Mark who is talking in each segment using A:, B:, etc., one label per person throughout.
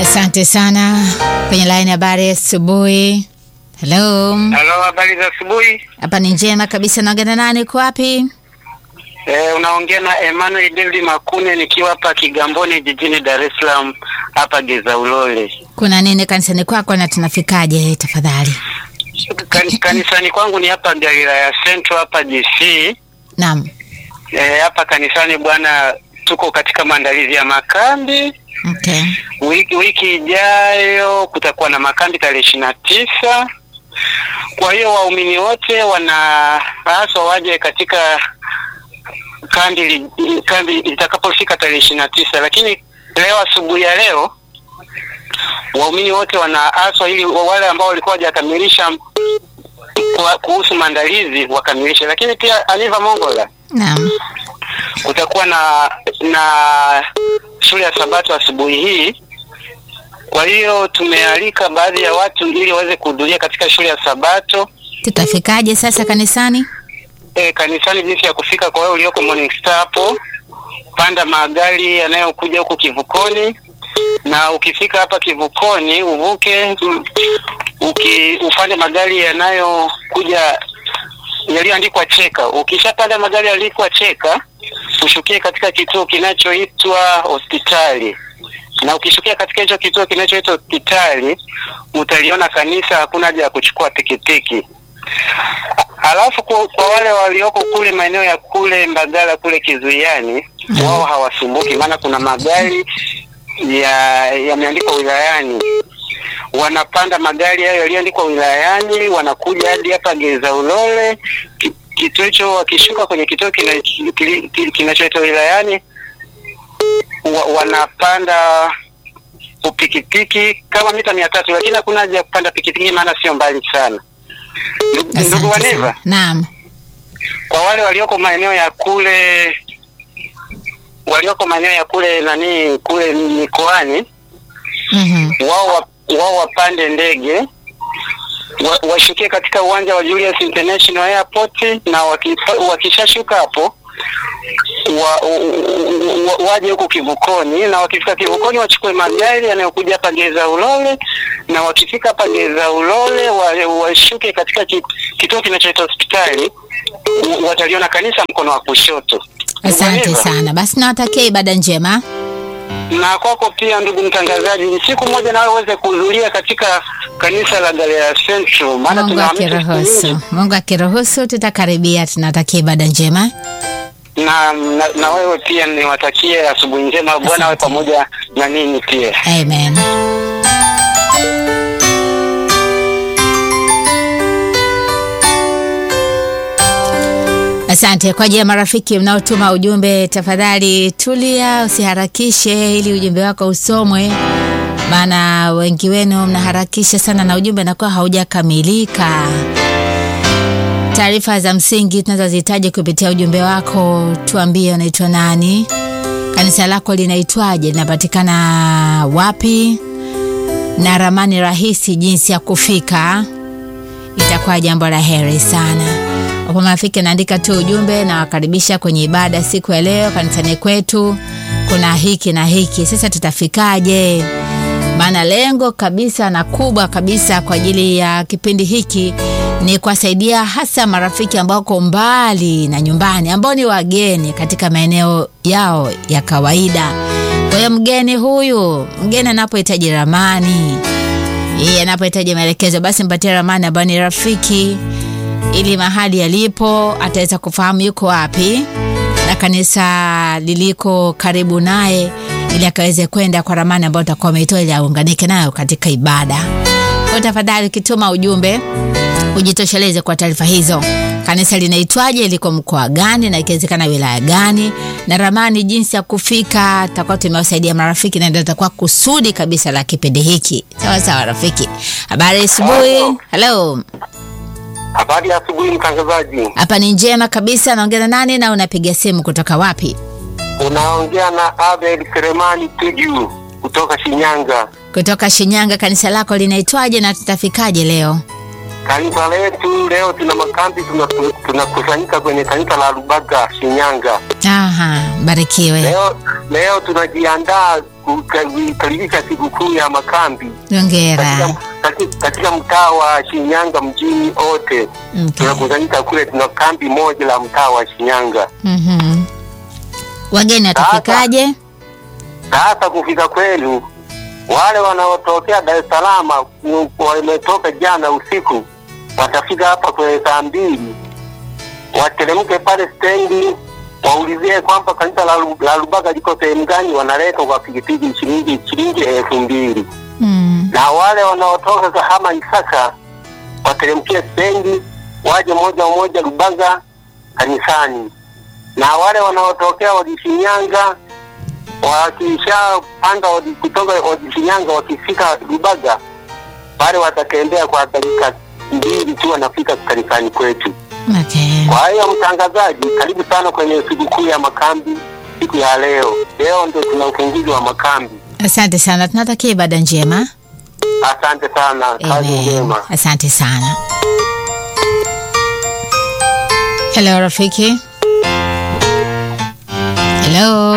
A: Asante sana. Kwenye line habari asubuhi. Hello.
B: Halo, habari za asubuhi.
A: Hapa ni njema kabisa. Naongea na nani? Uko wapi?
B: Eh, unaongea na Emmanuel David Makune nikiwa hapa Kigamboni jijini Dar es Salaam hapa Geza Ulole.
A: Kuna nini kanisani kwako na tunafikaje tafadhali?
B: Kan, kanisani kwangu ni hapa Galilaya Central hapa DC.
A: Naam.
B: Eh, hapa kanisani bwana, tuko katika maandalizi ya makambi.
A: Okay.
B: Wiki, wiki ijayo kutakuwa na makambi tarehe ishirini na tisa. Kwa hiyo waumini wote wanapaswa waje katika kambi li- kambi itakapofika tarehe ishirini na tisa, lakini leo asubuhi ya leo waumini wote wanaaswa ili wale ambao walikuwa hawajakamilisha kwa- kuhusu maandalizi wakamilishe, lakini pia Aniva Mongola
A: Naam.
B: kutakuwa na na shule ya Sabato asubuhi hii. Kwa hiyo tumealika baadhi ya watu ili waweze kuhudhuria katika shule ya Sabato
A: Tutafikaje sasa kanisani?
B: e, kanisani. Jinsi ya kufika kwa wewe ulioko Morning Star hapo, panda magari yanayokuja huku kivukoni, na ukifika hapa kivukoni uvuke mm, uki, upande magari yanayokuja yaliyoandikwa cheka. Ukishapanda magari yaliyoandikwa cheka, ushukie katika kituo kinachoitwa hospitali, na ukishukia katika hicho kituo kinachoitwa hospitali utaliona kanisa, hakuna haja ya kuchukua pikipiki. Alafu kwa, kwa wale walioko kule maeneo ya kule Mbagala kule Kizuiani, wao hawasumbuki, maana kuna magari ya yameandikwa wilayani wanapanda magari hayo yaliyoandikwa wilayani, wanakuja hadi hapa Geza Ulole. Ki- Kituo hicho wakishuka kwenye kituo kina- kili- kili- kinachoitwa wilayani, wa, wanapanda pikipiki kama mita mia tatu, lakini hakuna haja ya kupanda pikipiki, maana sio mbali sana. Ndugu- Ndugu
A: Asante
B: Waneva,
A: sana. Naam.
B: kwa wale walioko maeneo ya kule walioko maeneo ya kule nani kule mikoani
A: Mhm.
B: wao wa- wao wapande ndege wa- washukie katika uwanja wa Julius International Airport na wakipa- wakishashuka hapo wa, wa, waje huku kivukoni, na wakifika kivukoni wachukue magari yanayokuja hapa Geza Ulole, na wakifika hapa Geza Ulole wa- washuke katika ki- kituo kinachoitwa hospitali, wa- wataliona kanisa mkono wa kushoto.
A: Asante
B: Umeelewa?
A: sana. Basi nawatakia ibada njema.
B: na kwako pia ndugu mtangazaji, siku moja nawe uweze kuhudhuria katika kanisa la Galilaya Central, maana
A: Mungu
B: tunahamisha siku
A: akiruhusu.
B: nyingi.
A: Mungu akiruhusu tutakaribia. Tunatakia ibada njema.
B: na, na, na wewe pia niwatakie asubuhi njema. Bwana awe
A: Asante.
B: pamoja na ninyi pia.
A: Amen. Asante kwa ajili ya marafiki mnaotuma ujumbe, tafadhali tulia, usiharakishe ili ujumbe wako usomwe, maana wengi wenu mnaharakisha sana na ujumbe unakuwa haujakamilika. Taarifa za msingi tunazozihitaji kupitia ujumbe wako, tuambie unaitwa nani, kanisa lako linaitwaje, linapatikana wapi, na ramani rahisi jinsi ya kufika, itakuwa jambo la heri sana. Wapo marafiki anaandika tu ujumbe na wakaribisha kwenye ibada siku ya leo kanisani kwetu, kuna hiki na hiki. Sasa tutafikaje? Maana lengo kabisa na kubwa kabisa kwa ajili ya kipindi hiki ni kuwasaidia hasa marafiki ambao wako mbali na nyumbani, ambao ni wageni katika maeneo yao ya kawaida. Kwa hiyo mgeni huyu, mgeni anapohitaji ramani, yeye anapohitaji maelekezo, basi mpatie ramani ambayo ni rafiki, ili mahali yalipo ataweza kufahamu yuko wapi na kanisa liliko karibu naye, ili akaweze kwenda kwa ramani ambayo utakuwa umeitoa ili aunganike nayo katika ibada. Kwa hiyo tafadhali, ukituma ujumbe ujitosheleze kwa taarifa hizo. Kanisa linaitwaje, liko mkoa gani, na ikiwezekana wilaya gani, na ramani jinsi ya kufika. Tutakuwa tumewasaidia marafiki, na ndio itakuwa kusudi kabisa la kipindi hiki. Sawa sawa, rafiki. Habari asubuhi. Hello,
B: Habari ya asubuhi mtangazaji,
A: hapa ni njema kabisa. Naongea na nani na unapiga simu kutoka wapi?
B: unaongea na Abel Selemani Tuju kutoka Shinyanga.
A: Kutoka Shinyanga. Kanisa lako linaitwaje na tutafikaje leo?
B: Kanisa letu leo tuna makambi, tunaku- tunakusanyika kwenye kanisa la Rubaga Shinyanga.
A: Aha, Barikiwe.
B: Leo leo tunajiandaa kukaribisha sikukuu ya makambi
A: Hongera.
B: katika, katika, katika mtaa wa Shinyanga mjini wote
A: Okay.
B: tunakusanyika kule, tuna kambi moja la mtaa wa Shinyanga.
A: Mhm. Wageni watafikaje?
B: Sasa kufika kwenu, wale wanaotokea Dar es Salaam ku- wametoka jana usiku, watafika hapa kwenye saa mbili, wateremke pale stendi, waulizie kwamba kanisa la, Lu- la Lubaga liko sehemu gani, wanaleta kwa pikipiki shilingi shilingi elfu mbili
A: Mm.
B: na wale wanaotoka Kahama Isaka wateremkie stendi, waje moja moja Lubaga kanisani, na wale wanaotokea Wadishinyanga wakishapanda Wadi- kutoka Wadishinyanga wakifika Lubaga pale watatembea kwa dakika mbili tu wanafika kanisani kwetu.
A: Okay.
B: Kwa hiyo mtangazaji, karibu sana kwenye sikukuu ya makambi siku ya leo. Leo ndio tuna ufunguzi wa makambi.
A: Asante sana, tunatakia ibada njema.
B: Asante sana, kazi
A: Amen.
B: njema.
A: Asante sana. Hello rafiki. Hello.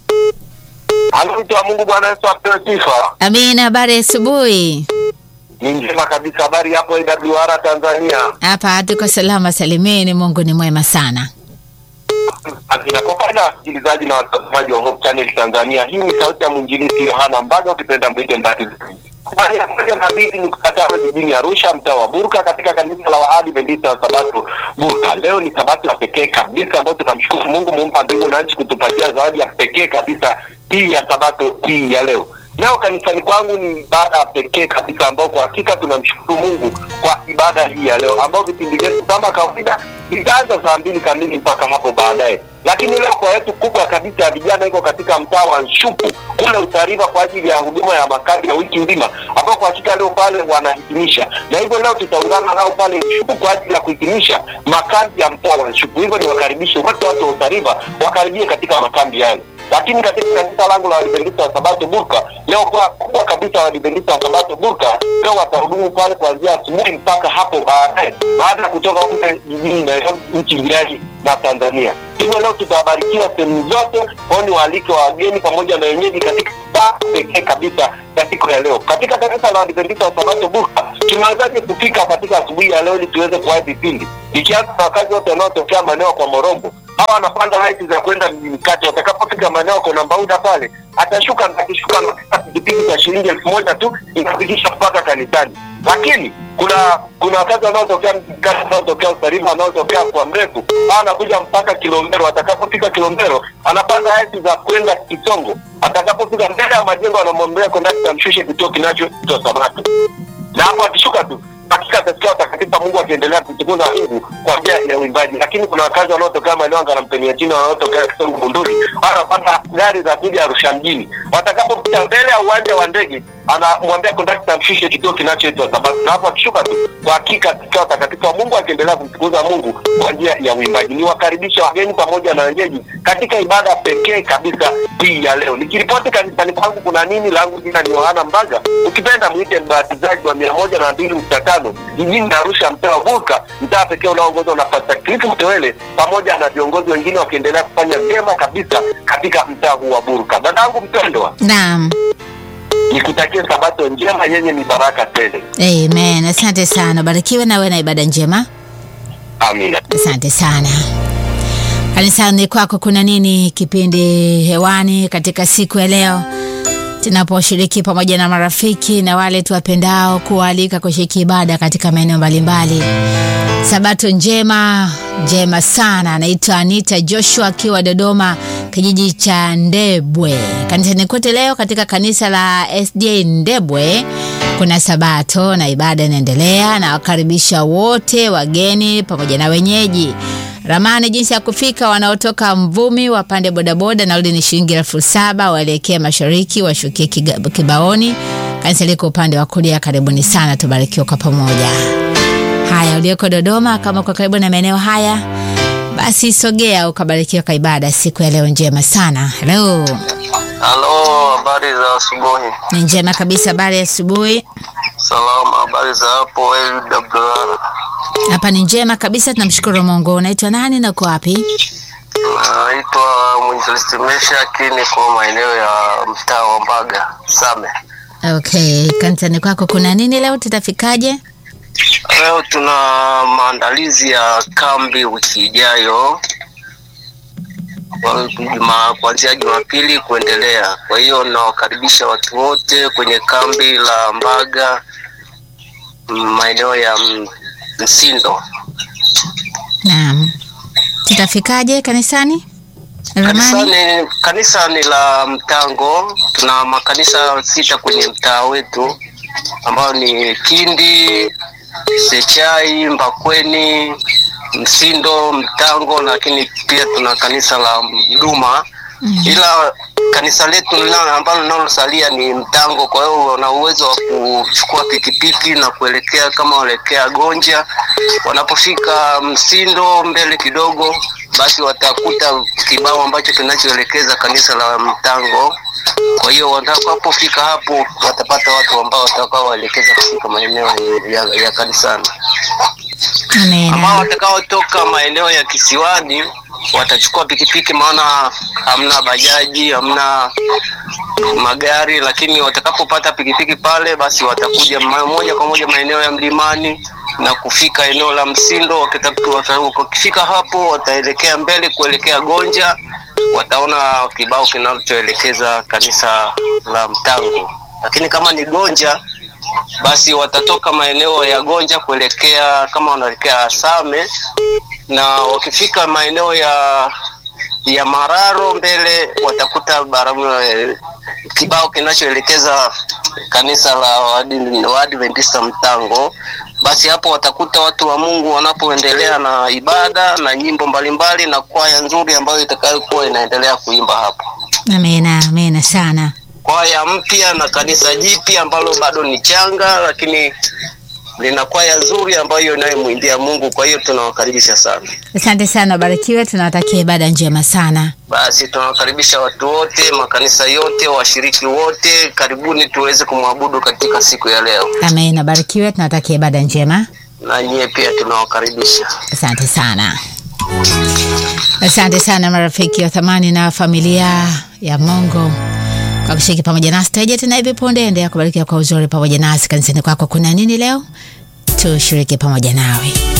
B: Halo, mtu wa Mungu, Bwana Yesu apewe sifa.
A: Amina, habari ya asubuhi.
B: Ni njema kabisa. Habari hapo AWR Tanzania.
A: Hapa tuko salama salimini, Mungu ni mwema sana.
B: Akina kwa faida ya wasikilizaji na watazamaji wa Hope Channel Tanzania, hii ni sauti ya mwinjilisti Yohana Mbaga, ukipenda mwite Mbatizi. Habari ya moja na mbili ni kukatana jijini Arusha, mtaa wa Burka, katika kanisa la Waadventista wa Sabato Burka. Leo ni sabato ya pekee kabisa ambayo tunamshukuru Mungu muumba mbingu na nchi kutupatia zawadi ya pekee kabisa hii ya sabato hii ya leo. Leo kanisani kwangu ni ibada ya pekee kabisa ambao kwa hakika tunamshukuru Mungu kwa ibada hii ya leo, ambao vipindi vyetu kama kawaida itaanza saa mbili kamili mpaka hapo baadaye. Lakini leo kwa yetu kubwa kabisa ya vijana iko katika mtaa wa Nshupu kule Utariva kwa ajili ya huduma ya makambi ya wiki nzima, ambao kwa hakika leo pale wanahitimisha, na hivyo leo tutaungana nao pale Nshupu kwa ajili ya kuhitimisha makambi ya mtaa wa Nshupu. Hivyo niwakaribishe wote watu wa Utariva wakaribie katika makambi hayo lakini katika kanisa langu la Waadventista wa Sabato Burka leo kwa kubwa kabisa Waadventista wa Sabato Burka leo watahudumu pale kuanzia asubuhi mpaka hapo baadaye, baada ya kutoka kule jijini Nairobi, nchi jirani na Tanzania. Hivyo leo tutabarikiwa sehemu zote, kwao ni waalike wa wageni pamoja na wenyeji katika saa pekee kabisa ya siku ya leo. Katika kanisa la Waadventista wa Sabato Burka tunawezaje kufika katika asubuhi ya leo ili tuweze kuwahi vipindi, ikianza na wakazi wote wanaotokea maeneo kwa Morombo hawa wanapanda haiti za kwenda mjini kati. Watakapofika maeneo kuna mbauda pale, atashuka na akishuka na pikipiki za shilingi elfu moja tu inafikisha mpaka kanisani. Lakini kuna kuna wakazi wanaotokea mjini kati, wanaotokea Usariva, wanaotokea kwa mrefu, hawa wanakuja mpaka Kilombero. Atakapofika Kilombero anapanda haiti za kwenda Kisongo. Atakapofika mbele ya majengo, anamwambia kondakta amshushe kituo kinachoitwa Sabato, na hapo akishuka tu hakika atasikia watakatifu wa Mungu akiendelea kutukuza Mungu kwa njia ya uimbaji. Lakini kuna wakazi wanaotokea maeneo ya Ngarampenia chini, wanaotokea Kisongo Bunduli, wanapanda gari za kuja Arusha mjini. Watakapopita mbele ya uwanja wa ndege, anamwambia kondakta amshushe kituo kinachoitwa Sabato, na hapo akishuka tu, kwa hakika atasikia watakatifu wa Mungu akiendelea kumtukuza Mungu kwa njia ya uimbaji. Ni wakaribisha wageni pamoja na wenyeji katika ibada pekee kabisa hii ya leo. Nikiripoti kanisani kwangu kuna nini, langu jina ni Yohana Mbaga, ukipenda mwite mbatizaji wa mia moja na mbili nukta tano jijini Arusha, mtaa wa Burka, mtaa pekee unaoongozwa na Pasta Cliff Mtewele pamoja na viongozi wengine wakiendelea kufanya vyema kabisa katika mtaa huu wa Burka. Dadangu mpendwa,
A: Naam.
B: nikutakie sabato njema yenye ni baraka tele.
A: Amen. Asante sana. Barikiwe na wewe na ibada njema.
B: Amina.
A: Asante sana. Kanisani kwako kuna nini? Kipindi hewani katika siku ya leo tunaposhiriki pamoja na marafiki na wale tuwapendao kuwaalika kushiriki ibada katika maeneo mbalimbali. Sabato njema njema sana. Anaitwa Anita Joshua akiwa Dodoma, kijiji cha Ndebwe. Kanisani kote leo katika kanisa la SDA Ndebwe kuna sabato na ibada inaendelea, na wakaribisha wote wageni pamoja na wenyeji. Ramani jinsi ya kufika, wanaotoka Mvumi wapande bodaboda, nauli ni shilingi elfu saba waelekee mashariki washukie Kiga- Kibaoni. Kanisa liko upande wa kulia. Karibuni sana, tubarikiwe kwa pamoja. Haya, ulioko Dodoma, kama uko karibu na maeneo haya, basi sogea ukabarikiwa kwa ibada siku ya leo njema sana. Hello,
C: Halo, habari za asubuhi.
A: ni njema kabisa. Habari ya asubuhi.
C: Salama, habari za hapo AWR.
A: Hapa ni njema kabisa, tunamshukuru Mungu. Unaitwa nani na uko wapi?
C: Naitwa Mwinjilisti Meshaki, niko maeneo ya mtaa wa Mbaga Same.
A: Okay, kanisani kwako kuna nini leo? Tutafikaje?
C: Leo tuna maandalizi ya kambi wiki ijayo Kwa juma- kuanzia Jumapili kuendelea. Kwa hiyo nawakaribisha watu wote kwenye kambi la Mbaga mm, maeneo ya M- Msindo.
A: Naam, tutafikaje kanisani? Ramani.
C: Kanisani, kanisa ni la Mtango. Tuna makanisa sita kwenye mtaa wetu ambayo ni Kindi, Sechai, Mbakweni, Msindo, Mtango, lakini pia tuna kanisa la Mduma
A: Mm.
C: ila kanisa letu lina- ambalo linalosalia ni Mtango. Kwa hiyo wana uwezo wa kuchukua pikipiki na kuelekea kama waelekea Gonja. Wanapofika Msindo mbele kidogo, basi watakuta kibao ambacho kinachoelekeza kanisa la Mtango. Kwa hiyo watakapofika hapo, watapata watu ambao watakaowaelekeza kufika maeneo ya, ya kanisani ambao
A: Amina.
C: watakaotoka maeneo ya kisiwani watachukua pikipiki, maana hamna bajaji, hamna magari, lakini watakapopata pikipiki pale, basi watakuja ma- moja kwa moja maeneo ya mlimani na kufika eneo la Msindo. Wakita- wata- Wakifika hapo, wataelekea mbele kuelekea Gonja, wataona kibao kinachoelekeza kanisa la Mtango, lakini kama ni Gonja basi watatoka maeneo ya Gonja kuelekea kama wanaelekea Same, na wakifika maeneo ya ya Mararo mbele watakuta barabara eh, kibao kinachoelekeza kanisa la Waadi- Waadventista Mtango. Basi hapo watakuta watu wa Mungu wanapoendelea na ibada na nyimbo mbalimbali na kwaya nzuri ambayo itakayokuwa inaendelea kuimba hapo
A: Amina, amina sana.
C: kwaya mpya na kanisa jipya ambalo bado ni changa, lakini lina kwaya nzuri ambayo inayomwimbia Mungu. Kwa hiyo tunawakaribisha sana.
A: Asante sana, barikiwe. Tunawatakia ibada njema sana.
C: Basi tunawakaribisha watu wote, makanisa yote, washiriki wote, karibuni tuweze kumwabudu katika siku ya leo,
A: Amina, barikiwe. Tunawatakia ibada njema.
C: na nyie pia tunawakaribisha.
A: Asante sana, asante sana marafiki wa thamani na familia ya Mungu kwa kushiriki pamoja nasi. Tarejea tena hivi punde. Endelea kubarikiwa kwa uzuri pamoja nasi. Kanisani kwako kuna nini leo? Tushiriki pamoja nawe.